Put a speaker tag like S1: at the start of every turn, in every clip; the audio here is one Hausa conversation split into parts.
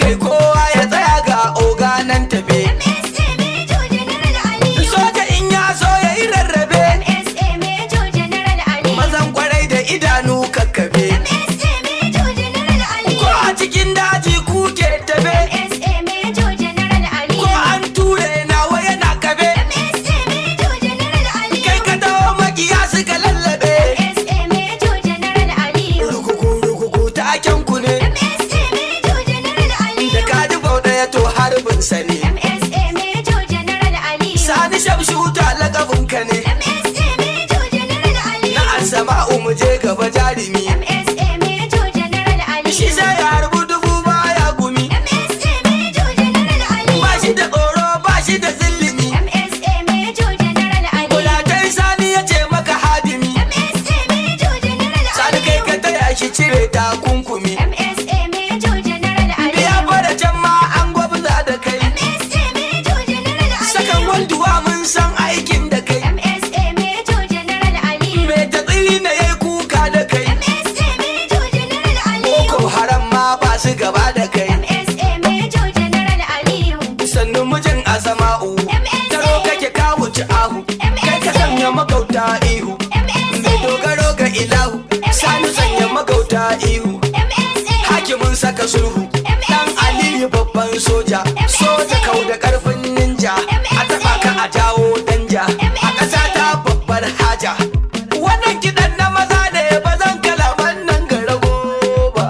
S1: kai kowa ya tsaya ga oga nan tafe
S2: MSA Major General Aliyu.
S1: soja in ya so ya yi rarrabe
S2: MSA Major General Aliyu.
S1: mazan kwarai da idanu kakkabe
S2: MSA Major General Aliyu.
S1: ko a cikin daji kuke tafe
S2: MSA Major General Aliyu.
S1: ko an ture nawa yana kabe
S2: MSA Major General Aliyu.
S1: kai ka dawo makiya suka lallabe
S2: MSA Major General Aliyu.
S1: rukuku rukuku taken ku ne
S2: MSA Major General
S1: da
S2: Aliyu.
S1: ka ji bau ɗaya to harbin sa ne
S2: MSA Major General Aliyu.
S1: sani shamshuta lakabin ka ne
S2: MSA Major General Aliyu.
S1: na asama'u mu je gaba jarumi
S2: MSA Major General Aliyu.
S1: shi sai ya harbu dubu baya gumi
S2: MSA Major General Aliyu.
S1: ba shi da tsoro ba shi da zillimi
S2: MSA Major General Aliyu.
S1: Kulatai sani ya ce maka hadimi
S2: MSA Major General
S1: sani kai
S2: Aliyu.
S1: ka taya shi cire takunkumi
S2: MSA Major General Aliyu.
S1: ya fara can ma an gwabza da kai
S2: MSA Major General Aliyu.
S1: sakan wanduwa mun san aikin da kai
S2: MSA Major General Aliyu.
S1: mai ta tsiri na yayi kuka da kai
S2: MSA Major General Aliyu.
S1: boko haram ma ba su gaba da kai
S2: MSA Major General Aliyu.
S1: sannu mijin asama'u taro kake ka wuce ahu kai ka sanya magauta ihu mai dogaro ga ilahu sani sanya magauta ihu
S2: MSA
S1: hakimin saka sulhu dan aliyu babban soja soja kau da karfin ninja a taba ka a jawo danja a ƙasa ta babbar haja wannan kiɗan na maza ne ba zan kalaman nan ga rago ba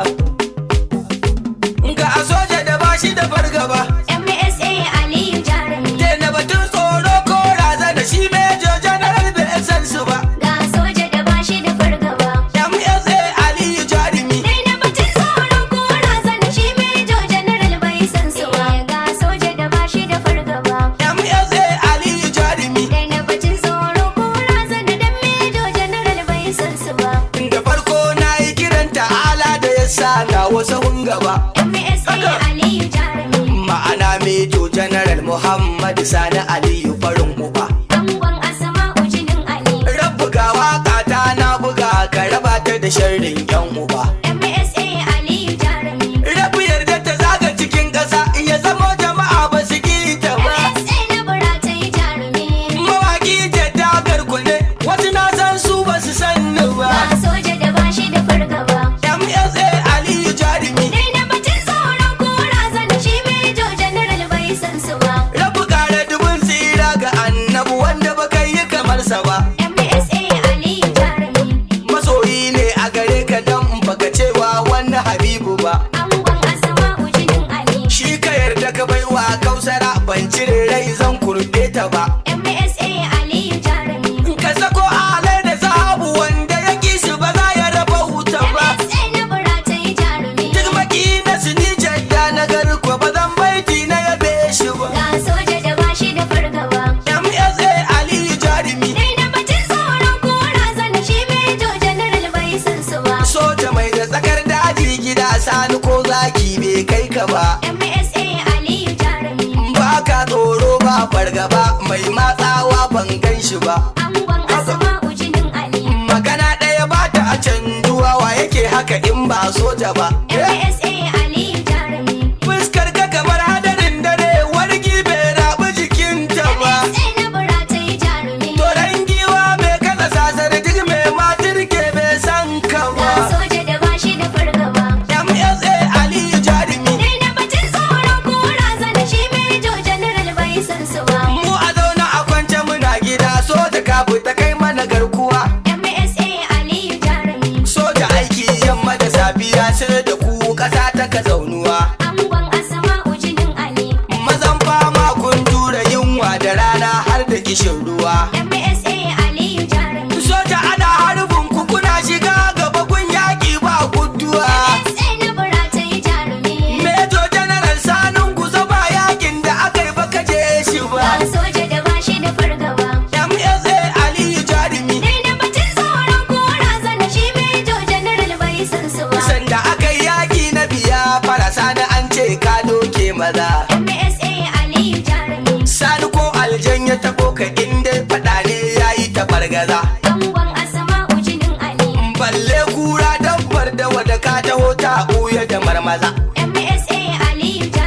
S1: ga a soja da ba shi da fargaba
S2: MSA Aliyu Jarumi.
S1: na batun tsoro ko razana shi mejo janaral bai san su ba
S2: Ga soja da bashi da fargaba.
S1: msa aliyu jarumi
S2: Dai na batun tsoron ko razana shi Major General bai san su ba. Ga soja da bashi da fargaba.
S1: msa aliyu jarumi
S2: Dai na batun tsoro ko razana dan Major General bai san su ba.
S1: da farko na yi kiran ta'ala da ya sa na wasu gaba
S2: MSA Aliyu Jarumi.
S1: ma'ana mejo janaral muhammad sani aliyu farin uba
S2: Angon Asma'u jinin Ali.
S1: rabu ga waka ta na buga ka raba ta da sharrin yan uba
S2: MSA Aliyu Jarumi.
S1: rabu yarda ta zaga cikin ƙasa ya zamo jama'a ba su ta ba
S2: MSA na buratai Jarumi.
S1: mawaki jadda garkune wasu na san su ba su san ni ba
S2: Ga soja da bashi da fargaba.
S1: msa aliyu jarumi
S2: Dai na batun tsoron ko razana shi Major General bai san su ba.
S1: rabu kare dubin tsira ga annabu wanda ba kai yi kamar sa ba
S2: MSA Aliyu Jarumi.
S1: masoyi ne a gare ka dan baka cewa wani habibu ba
S2: Angon Asma'u jinin Ali.
S1: shi ka yarda ka baiwa kausara ban cire rai zan kurbe ta ba
S2: MSA Aliyu Jarumi.
S1: ka sako alai da sahabu wanda ya ki shi ba za ya raba wuta ba
S2: MSA na buratai Jarumi.
S1: duk maki na sini jadda na garko ba zan baiti na yabe shi ba
S2: Ga soja da bashi da fargaba.
S1: msa aliyu jarumi
S2: Dai na batun tsoron ko razana shi Major General bai san su ba.
S1: soja mai da tsakar daji gida sani ko zaki bai kai ka ba
S2: MSA Aliyu Jarumi.
S1: ba ka tsoro ba fargaba mai matsawa ban gan shi ba
S2: Angon Asma'u jinin Ali.
S1: magana ɗaya ba ta a canjuwa wa yake haka in ba soja ba
S2: MSA Aliyu Jarumi.
S1: fuskar ka kamar hadarin dare wargi bai rabu jikinta ba
S2: MSA na buratai Jarumi.
S1: Toran giwa mai kasa sasar duk mai matirke bai san ka
S2: Ga
S1: ba
S2: soja da bashi da fargaba.
S1: msa aliyu jarumi
S2: Dai na batun tsoron ko razana shi Major General bai san su ba.
S1: mu a zauna a kwance muna gida soja ka fita kai mana garkuwa
S2: MSA Aliyu Jarumi.
S1: soja aiki yamma da safiya sai da ku kasa ta ka zaunuwa
S2: Angon Asma'u jinin Ali.
S1: mazan fama kun jure yunwa da rana har da kishin ruwa
S2: MSA Aliyu Jarumi.
S1: soja ana harbin ku kuna shiga gaba kun yaƙi ba guduwa
S2: MSA na buratai Jarumi.
S1: Mejo General sanin ku zaba yakin da aka yi baka je shi
S2: Ga
S1: ba
S2: soja da bashi da fargaba.
S1: MSA Aliyu Jarumi
S2: Dai na batun tsoron ko razana shi Major General bai san su ba.
S1: sanda aka yi yaƙi na biya fara sani an ce ka doke maza
S2: MSA Aliyu Jarumi.
S1: sani ko aljan ya tabo ka inda faɗa ne ya yi ta bargaza
S2: Angon Asma'u jinin Ali.
S1: balle kura dabbar da wada ka taho ta ɓuya da marmaza
S2: MSA Aliyu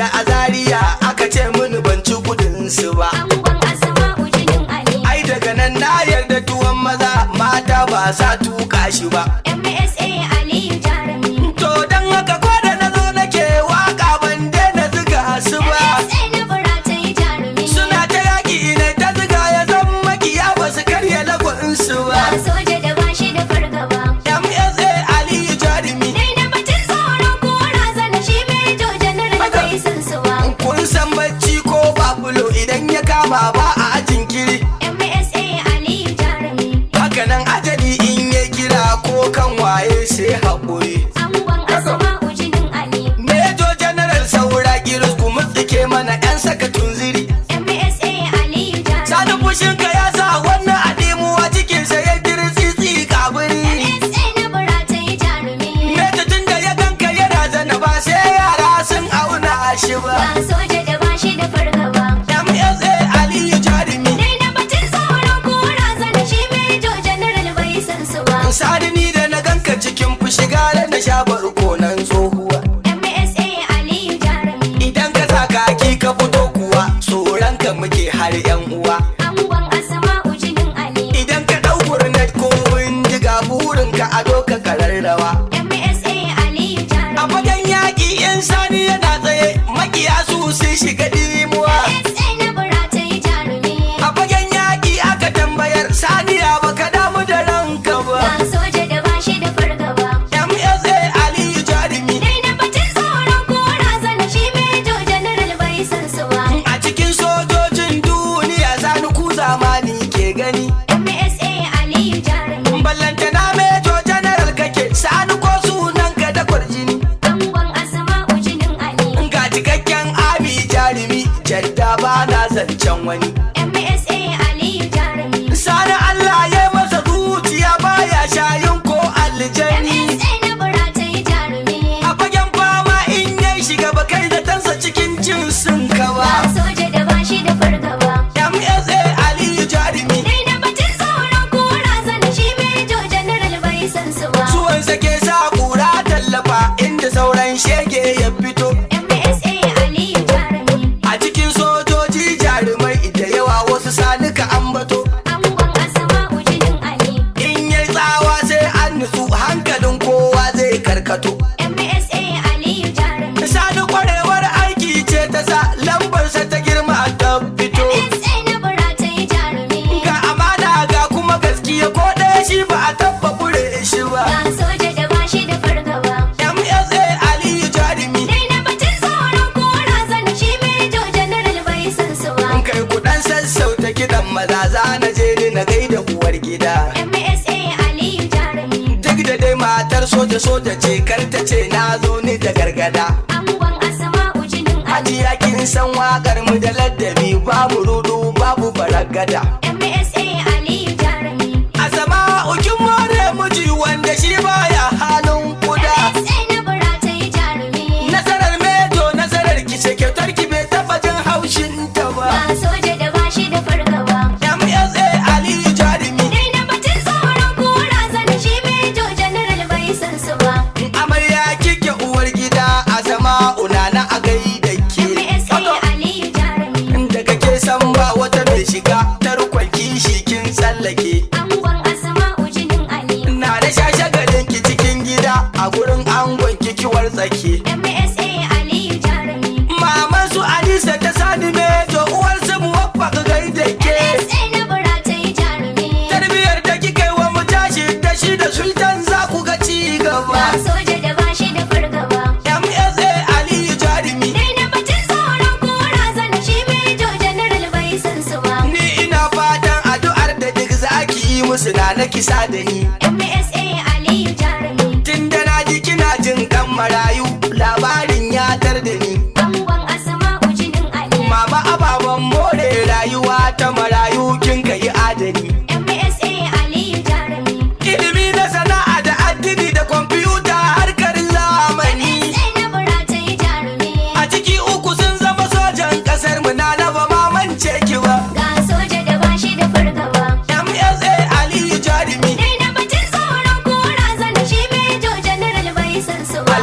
S1: da azariya aka ce mini ban ci kudin su ba
S2: Angon Asma'u jinin Ali.
S1: ai daga nan na yarda tuwon maza mata ba sa tuka shi ba
S2: MSA Aliyu Jarumi.
S1: to dan haka ko da na zo nake waka ban daina ziga su ba
S2: MSA na Buratai Jarumi.
S1: suna ta yaki ne ta ziga ya zan makiya ba su karya lagon su ba
S2: Ba soja da bashi da fargaba.
S1: MSA Aliyu Jarumi
S2: Dai da batun tsoro ko razana shi Mejo General bai san su ba.
S1: kun san bacci ko babulo idan ya kama ba a jinkiri
S2: MSA Aliyu Jarumi.
S1: hakanan ajali in ya kira ko kan waye sai haƙuri
S2: Angon Asma'u jinin Ali.
S1: Mejo General saura girus ku mutsike mana 'yan saka tunziri
S2: MSA Aliyu Jarumi.
S1: Sani fushinka ya sa wannan adimuwa cikinsa ya dirtsitsi kabiri
S2: MSA na Buratai Jarumi.
S1: Mejo tun da ya ganka yana zana ba sai yara sun auna shi ba
S2: Ba soja da bashi da fargaba.
S1: MSA Aliyu Jarumi
S2: Dai da batun tsoro ko razana shi Mejo General bai san su ba.
S1: Sani ni da na ganka cikin fushi gare na sha barkonan tsohuwa
S2: MSA Aliyu Jarumi.
S1: Idan ka sa kaki ka fito kuwa tsoron ka muke har yan uwa
S2: Angon Asma'u jinin Ali.
S1: Idan ka ɗau gurnet ko bindiga burin ka ado ka kararrawa
S2: MSA Aliyu
S1: A
S2: Jarumi.
S1: fagen yaƙi yan sani yana tsaye makiya su sun shiga dimuwa
S2: MSA na Buratai Jarumi.
S1: A fagen yaƙi aka tambayar saniya baka damu da ranka
S2: Ba
S1: ba
S2: soja da bashi da fargaba.
S1: MSA Aliyu Jarumi
S2: Dai da batun tsoro ko razana shi Mejo General bai san su ba.
S1: A cikin sojojin duniya sani ku zamani ke gani
S2: MSA Aliyu Jarumi.
S1: Ballanta na mejo general kake sani ko sunan ka da kwarjini
S2: Angon Asma'u jinin Ali.
S1: Ga cikakken ami jarumi jadda ba na zancen wani
S2: MSA Aliyu Jarumi.
S1: Sani Allah ya masa zuciya baya shayin ko aljani
S2: MSA na Buratai Jarumi.
S1: A fagen fama in ya shiga ba kai da tansa cikin cin sun
S2: Ba
S1: kawa
S2: soja da bashi da fargaba.
S1: MSA Aliyu jarumi
S2: Dai da batun tsoro ko razana shi Mejo General bai san su ba.
S1: Suwansa ke sa kura tallafa inda sauran shege ya fito
S2: MSA Aliyu Jarumi.
S1: A cikin sojoji jarumai da yawa wasu sanuka ambato
S2: Angon Asma'u jinin Ali.
S1: In yai tsawa sai an nutsu hankalin kowa zai karkato
S2: MSA Aliyu Jarumi.
S1: Sani kwarewar aiki ce ta sa lambarsa ta girma ta fito
S2: MSA na Buratai Jarumi.
S1: Ga amana ga kuma gaskiya ko ɗaya shi ba a tabba kure shi ba
S2: Ba soja da bashi da fargaba.
S1: MSA Aliyu Jarumi
S2: Dai da batun tsoro ko razana shi Mejo General bai san su ba.
S1: Kai kuɗan sassauta kiɗan maza za na je ni na gaida uwar gida
S2: MSA Aliyu Jarumi.
S1: Duk da dai matar soja soja ce kar ta ce na zo ni da gargada
S2: Angon Asma'u jinin Ali.
S1: Hajiya kin san waƙar mu da ladabi babu rudu babu baragada
S2: MSA Aliyu Jarumi.
S1: A zama ukin more miji wanda shi baya halin kuda
S2: MSA na Buratai Jarumi.
S1: Nasarar mejo nasarar ki ce kyautar ki bai taba jin haushin ta
S2: Ba
S1: ba
S2: soja da bashi da fargaba.
S1: MSA Aliyu Jarumi
S2: Dai da batun tsoro ko razana shi Mejo General bai san su ba.
S1: Amarya kike uwar gida a zama unana a gaida ke
S2: MSA Aliyu Jarumi.
S1: Da kake san ba wata mai shiga tarkon kishi kin tsallake
S2: Angon Asma'u jinin Ali.
S1: Na da shashagalin ki cikin gida a gurin angon kikiwar tsake
S2: MSA Aliyu Jarumi.
S1: Maman su Alisa ta sani mejo uwar su muwaffaq gaida ke
S2: MSA na Buratai Jarumi.
S1: Tarbiyar da kika yi wa mu tashi da shi da sultan za ku ga ci
S2: Ba
S1: gaba
S2: soja da bashi da fargaba.
S1: MSA Aliyu Jarumi
S2: Dai da batun tsoro ko razana shi Mejo General bai san su ba.
S1: Ni ina fatan addu'ar da duk zaki yi musu na na kisa da ni
S2: MSA Aliyu Jarumi.
S1: Tun da na ji kina jin kan marayu labarin ya tar da ni
S2: Angon Asma'u jinin Ali.
S1: Mama ababen more rayuwa ta marayu kin ka yi adani
S2: MSA Aliyu Jarumi.
S1: Ilimi na sana'a da addini da kwamfuta harkar zamani
S2: MSA na Buratai Jarumi.
S1: A ciki uku sun zama sojan kasar mu na na ba mamance ki ba
S2: Ga soja da bashi da fargaba.
S1: MSA Aliyu Jarumi
S2: Dai da batun tsoro ko razana shi Mejo General bai san su ba.
S1: Alfansa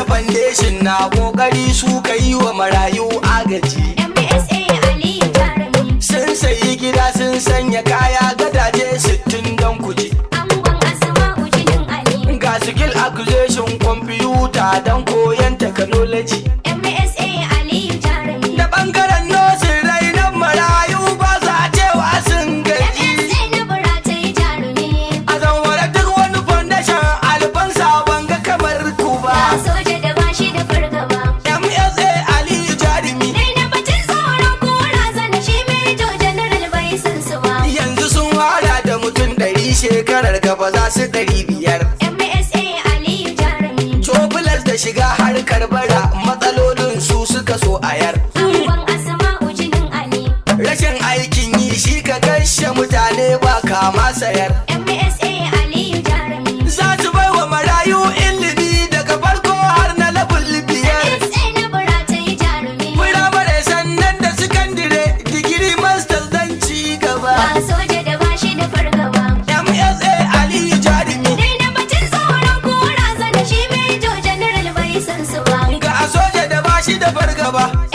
S1: foundation na kokari su ka yi wa marayu agaji
S2: MSA Aliyu Jarumi
S1: sun sayi gida sun sanya kaya gadaje sittin don kuji
S2: Angon Asma'u jinin Ali
S1: ga skill acquisition kwamfuta don koyon technology
S2: MSA Aliyu Jarumi
S1: da bangaren nosin rainon marayu ba za cewa sun gaji
S2: MSA na Buratai Jarumi
S1: a zanwara duk wani foundation alfansa ban ga kamar ku ba
S2: Ga soja da bashi da fargaba
S1: msa aliyu jarumi
S2: Dai na batun tsoron kora zana shi Major General bai san su ba
S1: yanzu sun hada da mutum ɗari shekarar gaba za su ɗari biyar
S2: MSA Aliyu Jarumi
S1: cobulas da shiga harkar bara matsalolin su suka so ayar
S2: Angon Asma'u jinin Ali
S1: rashin aikin yi shi ka kashe mutane ba kama sayar
S2: MSA Aliyu Jarumi
S1: za su bai wa marayu ilimi daga farko har na labul biyar
S2: MSA na Buratai Jarumi
S1: firamare sannan da sakandire digiri masters don ci gaba
S2: Ga soja da bashi da fargaba
S1: msa aliyu jarumi
S2: Dai na batun tsoron kora zana shi Major General bai san su ba
S1: ga a soja da bashi da fargaba